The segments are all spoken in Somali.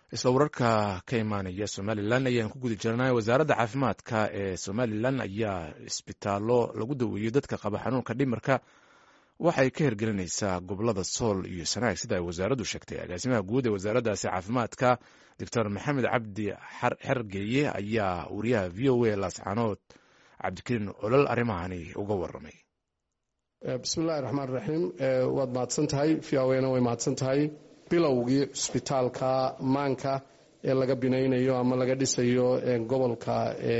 isla wararka ka imaanaya somalilan ayaan ku guda jirnay wasaaradda caafimaadka ee somalilan ayaa isbitaallo lagu daweeyo dadka qaba xanuunka dhimirka waxay ka hirgelinaysaa gobolada sool iyo sanaag sida ay wasaaraddu sheegtay agaasimaha guud ee wasaaraddaasi caafimaadka doctor maxamed cabdi xergeeye ayaa wariyaha v o a laascaanood cabdikariin olol arrimahani uga waramay bismillahi raxmaan raxiim waad mahadsan tahay v o na way mahadsan tahay bilowgii cusbitaalka maanka ee laga binaynayo ama laga dhisayo gobolka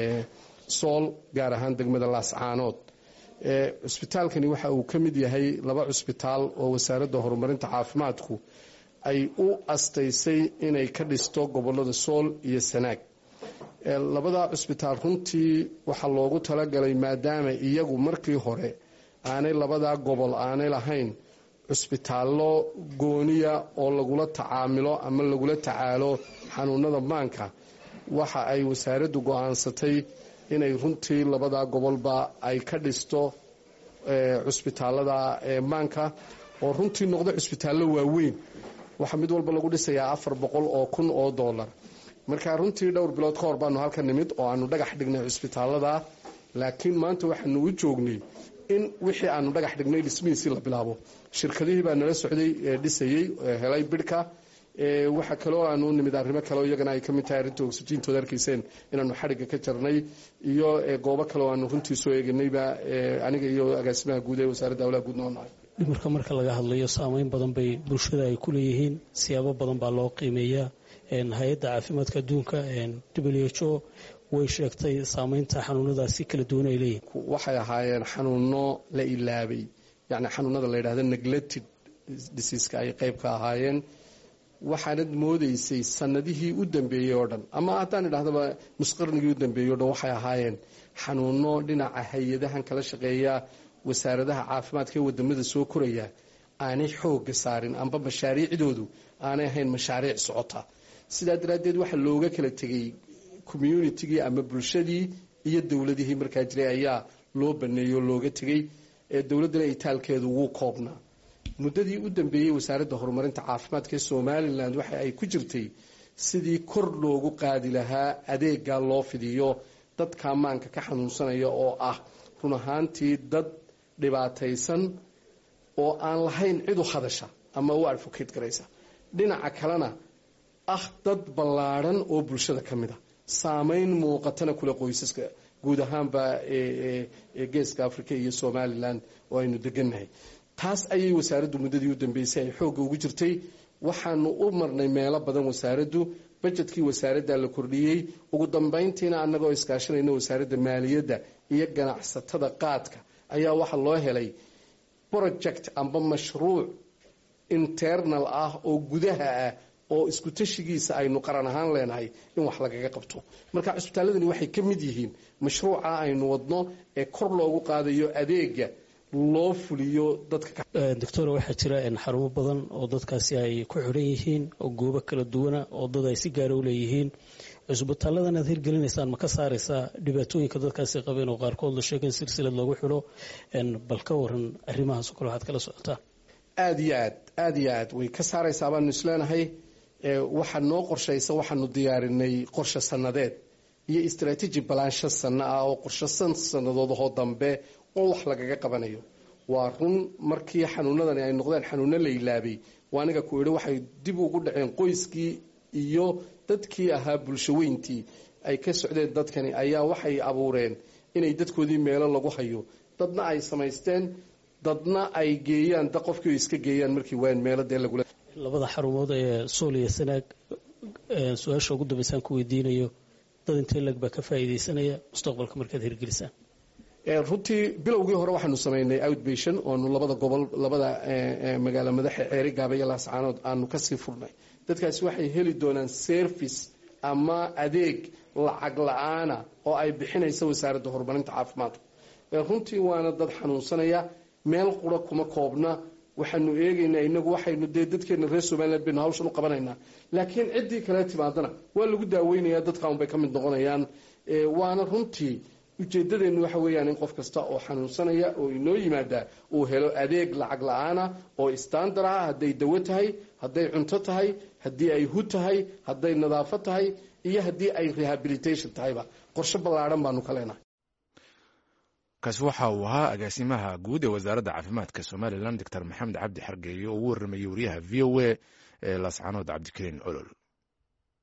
sool gaar ahaan degmada laascaanood cusbitaalkani waxa uu ka mid yahay laba cusbitaal oo wasaaradda horumarinta caafimaadku ay u astaysay inay ka dhisto gobolada sool iyo sanaag labada cusbitaal runtii waxaa loogu talagalay maadaama iyagu markii hore aanay labadaa gobol aanay lahayn cusbitaallo gooniya oo lagula tacaamilo ama lagula tacaalo xanuunada maanka waxa ay wasaaraddu go-aansatay inay runtii labadaa gobolba ay ka dhisto cusbitaalada maanka oo runtii noqda cusbitaallo waaweyn waxaa mid walba lagu dhisayaa afar boqol oo kun oo dollar marka runtii dhowr bilood ka hor baanu halka nimid oo aanu dhagax dhignay cusbitaalada laakiin maanta waxaanu u joognay in wixii aanu dhagax dhignay dhismihiisii la bilaabo shirkadihii baa nala socday dhisayey helay bidhka waxaa kaloo aanu nimid arrimo kaleo iyagana ay ka mid tahay arrinta oxijintooda arkayseen inaanu xadhigga ka jarnay iyo goobo kaleo aanu runtii soo eeganayba aniga iyo agaasimaha guud ee wasaaradda hawlaha guud noonahay dhimirka marka laga hadlayo saameyn badan bay bulshada ay ku leeyihiin siyaabo badan baa loo qiimeeyaa hay-adda caafimaadka adduunka w h o way sheegtay saameynta xanuunadaasi kala duwan ay leeyihin waxay ahaayeen xanuuno la ilaabay yacni xanuunada la yidhahda neglected diseaska ay qayb ka ahaayeen waxaanad moodaysay sanadihii u dambeeyey oo dhan ama haddaan idhahdaba nusqarnigii u dambeeyey o dhan waxay ahaayeen xanuuno dhinaca hay-adahan kala shaqeeya wasaaradaha caafimaadka ee wadamada soo koraya aanay xooga saarin amba mashaariicdoodu aanay ahayn mashaariic socota sidaa daraaddeed waxaa looga kala tegay communitigii ama bulshadii iyo dowladihii markaa jiray ayaa loo baneeyey oo looga tegey dowladdana itaalkeedu wuu koobnaa muddadii u dambeeyey wasaaradda horumarinta caafimaadka ee somalilan waxa ay ku jirtay sidii kor loogu qaadi lahaa adeegaa loo fidiyo dadka maanka ka xanuunsanaya oo ah run ahaantii dad dhibaataysan oo aan lahayn cid u hadasha ama u advocate garaysa dhinaca kalena ah dad ballaadhan oo bulshada ka mid a saameyn muuqatana kule qoysaska guud ahaanba geeska africa iyo somalilan oo aynu degannahay taas ayay wasaaraddu muddadii u dambeysay ay xoogga ugu jirtay waxaanu u marnay meelo badan wasaaraddu bajetkii wasaaradda la kordhiyey ugu dambayntiina annagoo iskaashanayna wasaaradda maaliyadda iyo ganacsatada qaadka ayaa waxaa loo helay project amba mashruuc internal ah oo gudaha ah oo isku tashigiisa aynu qaran ahaan leenahay in wax lagaga qabto marka cusbitaaladani waxay ka mid yihiin mashruuca aynu wadno ee kor loogu qaadayo adeega loo fuliyo dadka doctor waxaa jira xarumo badan oo dadkaasi ay ku xidhan yihiin oo goobo kala duwana oo dad ay si gaara u leeyihiin cusbitaaladan aad hirgelinaysaan ma ka saaraysaa dhibaatooyinka dadkaasi qabeen oo qaarkood la sheega in silsilad loogu xidho bal ka waran arrimahaas oo kale waxaad kala socotaan aada iyo aad aada iyo aad way ka saaraysaa baanu isleenahay waxaa noo qorshaysa waxaanu diyaarinay qorshe sanadeed iyo istraatiiji balaansho sanno ah oo qorshe san sannadoodahoo dambe oo wax lagaga qabanayo waa run markii xanuunadani ay noqdeen xanuuno la ilaabay waa aniga ku idhi waxay dib ugu dhaceen qoyskii iyo dadkii ahaa bulsho weyntii ay ka socdeen dadkani ayaa waxay abuureen inay dadkoodii meelo lagu hayo dadna ay samaysteen dadna ay geeyaan da qofkii iska geeyaan markii waan meelo dee lagula labada xarumood ee sool iyo sanaag su-aasha ugu dambeysaan ku weydiinayo dad intee lag baa ka faa'iidaysanaya mustaqbalka markaad hirgelisaan runtii bilowgii hore waxaanu samaynay outbation oonu labada gobol labada magaalo madaxa ceeri gaaba iyo laascaanood aanu kasii furnay dadkaasi waxay heli doonaan service ama adeeg lacag la-aana oo ay bixinaysa wasaaradda horumarinta caafimaadku runtii waana dad xanuunsanaya meel qura kuma koobna waxaanu eegaynaa inagu waxaynu dee dadkeena reer somalilan baynu hawshan u qabanaynaa laakiin ciddii kale timaadana waa lagu daaweynaya dadka unbay ka mid noqonayaan waana runtii ujeeddadeennu waxa weeyaan in qof kasta oo xanuunsanaya oo inoo yimaadaa uu helo adeeg lacag la-aana oo istandar ah hadday dawo tahay hadday cunto tahay haddii ay hu tahay hadday nadaafo tahay iyo haddii ay rehabilitation tahayba qorshe ballaadhan baanu ka leenahay kaasi waxa uu ahaa agaasimaha guud ee wasaaradda caafimaadka somalilan doctor maxamed cabdi xargeeye oo ugu warramayey wariyaha v o a ee laascanood cabdikariin olol